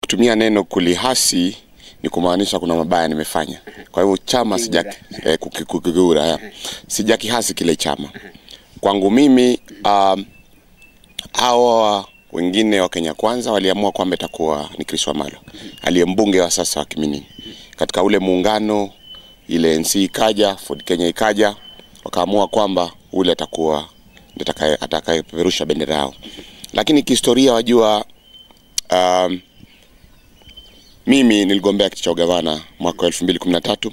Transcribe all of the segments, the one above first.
kutumia neno kulihasi ni kumaanisha kuna mabaya nimefanya. Kwa hivyo chama sija eh, kuki- kukigura ya. sijakihasi kile chama. Kwangu mimi um, hawa wengine wa Kenya Kwanza waliamua kwamba itakuwa ni Chris Wamalo aliye mbunge wa sasa wa Kiminini. Katika ule muungano ile NC ikaja, Ford Kenya ikaja, wakaamua kwamba ule atakuwa ndiye atakaye- atakayepeperusha bendera yao. Lakini kihistoria wajua, um, mimi niligombea kiti cha ugavana mwaka wa 2013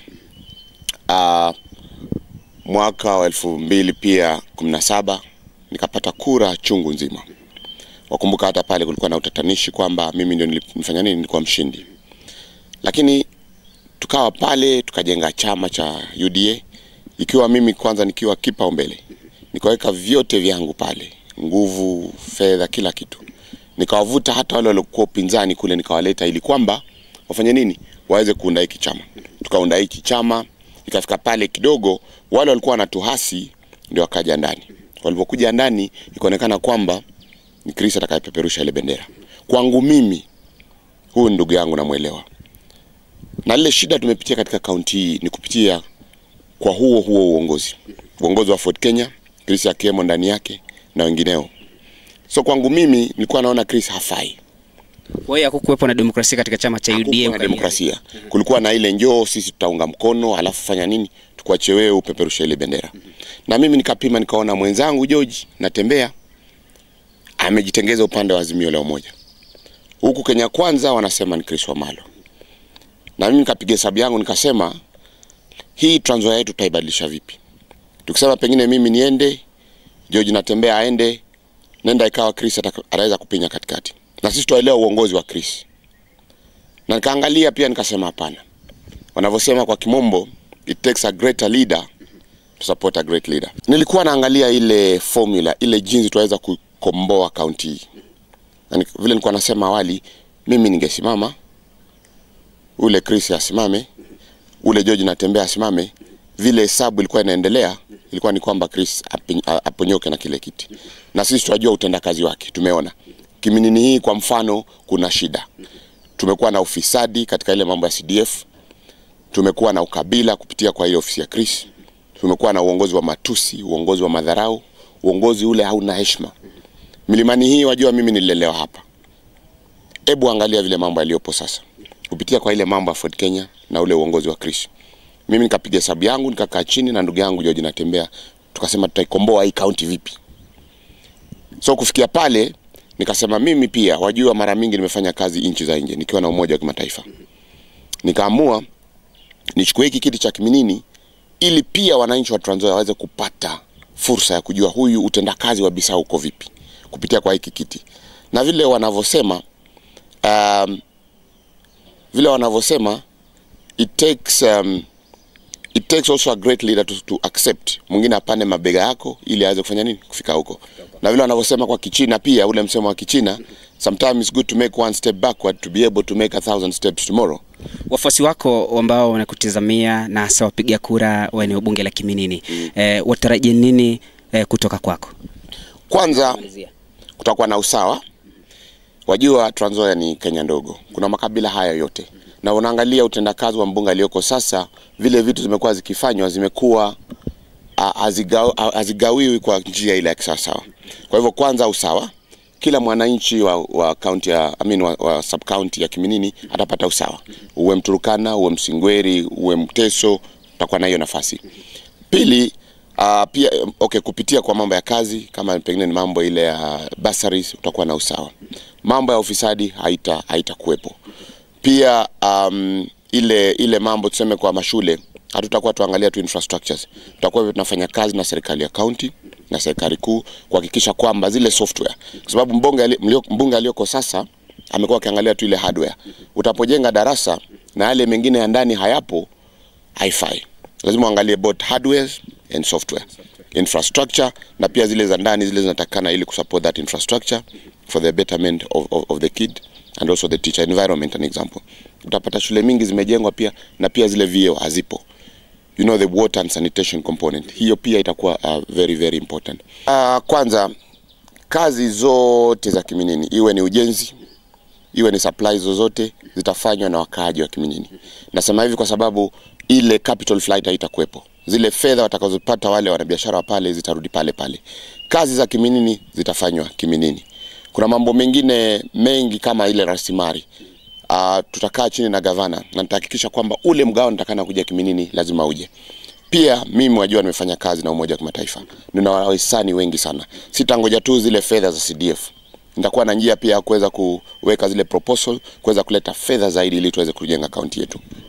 uh, mwaka wa 2000 pia 17 nikapata kura chungu nzima. Wakumbuka hata pale kulikuwa na utatanishi kwamba mimi ndio nilifanya nini, nilikuwa mshindi, lakini tukawa pale tukajenga chama cha UDA ikiwa mimi kwanza nikiwa kipaumbele, nikaweka vyote vyangu pale, nguvu, fedha, kila kitu, nikawavuta hata wale waliokuwa upinzani kule, nikawaleta ili kwamba wafanye nini, waweze kuunda hiki chama. Tukaunda hiki chama, ikafika pale kidogo, wale walikuwa wanatuhasi ndio wakaja ndani. Walipokuja ndani, ikaonekana kwamba ni Chris atakayepeperusha ile bendera. Kwangu mimi, huyu ni ndugu yangu, namwelewa na lile shida tumepitia katika kaunti hii ni kupitia kwa huo huo uongozi, uongozi wa Ford Kenya, Chris akiwemo ndani yake na wengineo. So kwangu mimi nilikuwa naona Chris hafai. Kwa hiyo hakukuwepo na demokrasia katika chama cha UDA Hakukuwa na ukania. demokrasia, kulikuwa na ile njoo, sisi tutaunga mkono, alafu fanya nini, tukuache wewe upeperushe ile bendera. Na mimi nikapima, nikaona mwenzangu George natembea amejitengeza upande wa Azimio la Umoja, huku Kenya Kwanza wanasema ni Chris Wamalo, na mimi nikapiga hesabu yangu nikasema hii Trans Nzoia yetu tutaibadilisha vipi? Tukisema pengine mimi niende, George natembea aende, nenda ikawa Chris ataka- ataweza kupinya katikati, na sisi tuelewa uongozi wa Chris. Na nikaangalia pia nikasema hapana, wanavyosema kwa kimombo, it takes a greater leader to support a great leader. Nilikuwa naangalia ile formula, ile jinsi tuweza kukomboa kaunti hii, na ni- vile nilikuwa nasema awali, mimi ningesimama, ule Chris asimame, ule George natembea asimame, vile hesabu ilikuwa inaendelea ilikuwa ni kwamba Chris api- a- aponyoke na kile kiti, na sisi tunajua utendakazi wake. Tumeona Kiminini hii kwa mfano, kuna shida. Tumekuwa na ufisadi katika ile mambo ya CDF, tumekuwa na ukabila kupitia kwa ile ofisi ya Chris, tumekuwa na uongozi wa matusi, uongozi wa madharau, uongozi ule hauna heshima. Milimani hii wajua, mimi nililelewa hapa. Hebu angalia vile mambo yaliyopo sasa kupitia kwa ile mambo ya Ford Kenya na ule uongozi wa Chris. Mimi nikapiga hesabu yangu, nikakaa chini na ndugu yangu George Natembea, tukasema tutaikomboa hii kaunti vipi. So kufikia pale nikasema mimi pia, wajua, mara mingi nimefanya kazi nchi za nje nikiwa na umoja wa kimataifa, nikaamua nichukue hiki kiti cha Kiminini ili pia wananchi wa Trans Nzoia waweze kupata fursa ya kujua huyu utendakazi wa Bisau uko vipi kupitia kwa hiki kiti, na vile wanavyosema um, vile wanavyosema it takes um, it takes also a great leader to, to accept mwingine apande mabega yako ili aweze kufanya nini kufika huko, na vile wanavyosema kwa Kichina pia, ule msemo wa Kichina, sometimes it's good to make one step backward to be able to make a thousand steps tomorrow. Wafuasi wako ambao wanakutizamia na hasa wapiga kura wa eneo bunge la Kiminini eh, watarajie nini eh, kutoka kwako? Kwanza kutakuwa na usawa. Wajua Trans Nzoia ni Kenya ndogo, kuna makabila haya yote, na unaangalia utendakazi wa mbunge aliyoko sasa, vile vitu zimekuwa zikifanywa zimekuwa ah, hazigaw- ah, hazigawiwi kwa njia ile ya kisawasawa. Kwa hivyo kwanza usawa, kila mwananchi wa, wa county ya I mean, wa, wa sub county ya Kiminini atapata usawa, uwe Mturukana, uwe Msingweri, uwe Mteso, utakuwa na hiyo nafasi. Pili, uh, pia okay, kupitia kwa mambo ya kazi kama pengine ni mambo ile ya bursaries utakuwa na usawa. Mambo ya ufisadi haita haitakuwepo. Pia um, ile ile mambo tuseme kwa mashule hatutakuwa tuangalia tu infrastructures, tutakuwa tunafanya kazi na serikali ya county na serikali kuu kuhakikisha kwamba zile software, kwa sababu mbunge ali- mlio- mbunge aliyoko sasa amekuwa akiangalia tu ile hardware. Utapojenga darasa na yale mengine ya ndani hayapo, haifai. Lazima uangalie both hardware and software infrastructure, na pia zile za ndani zile zinatakana ili kusupport that infrastructure for the betterment of, of, of the kid and also the teacher environment an example. Utapata shule mingi zimejengwa pia na pia zile vyoo hazipo you know the water and sanitation component hiyo pia itakuwa uh, very very important uh, kwanza kazi zote za kiminini iwe ni ujenzi iwe ni supply zozote zitafanywa na wakaaji wa Kiminini. Nasema hivi kwa sababu ile capital flight haitakuwepo. Zile fedha watakazopata wale wanabiashara wa pale zitarudi pale pale. Kazi za Kiminini zitafanywa Kiminini. Kuna mambo mengine mengi kama ile rasilimali uh, tutakaa chini na gavana na nitahakikisha kwamba ule mgao nitakana kuja Kiminini lazima uje. Pia mimi wajua nimefanya kazi na Umoja wa Kimataifa, nina wahisani wengi sana. Sitangoja tu zile fedha za CDF, nitakuwa na njia pia ya kuweza kuweka zile proposal, kuweza kuleta fedha zaidi ili tuweze kujenga kaunti yetu.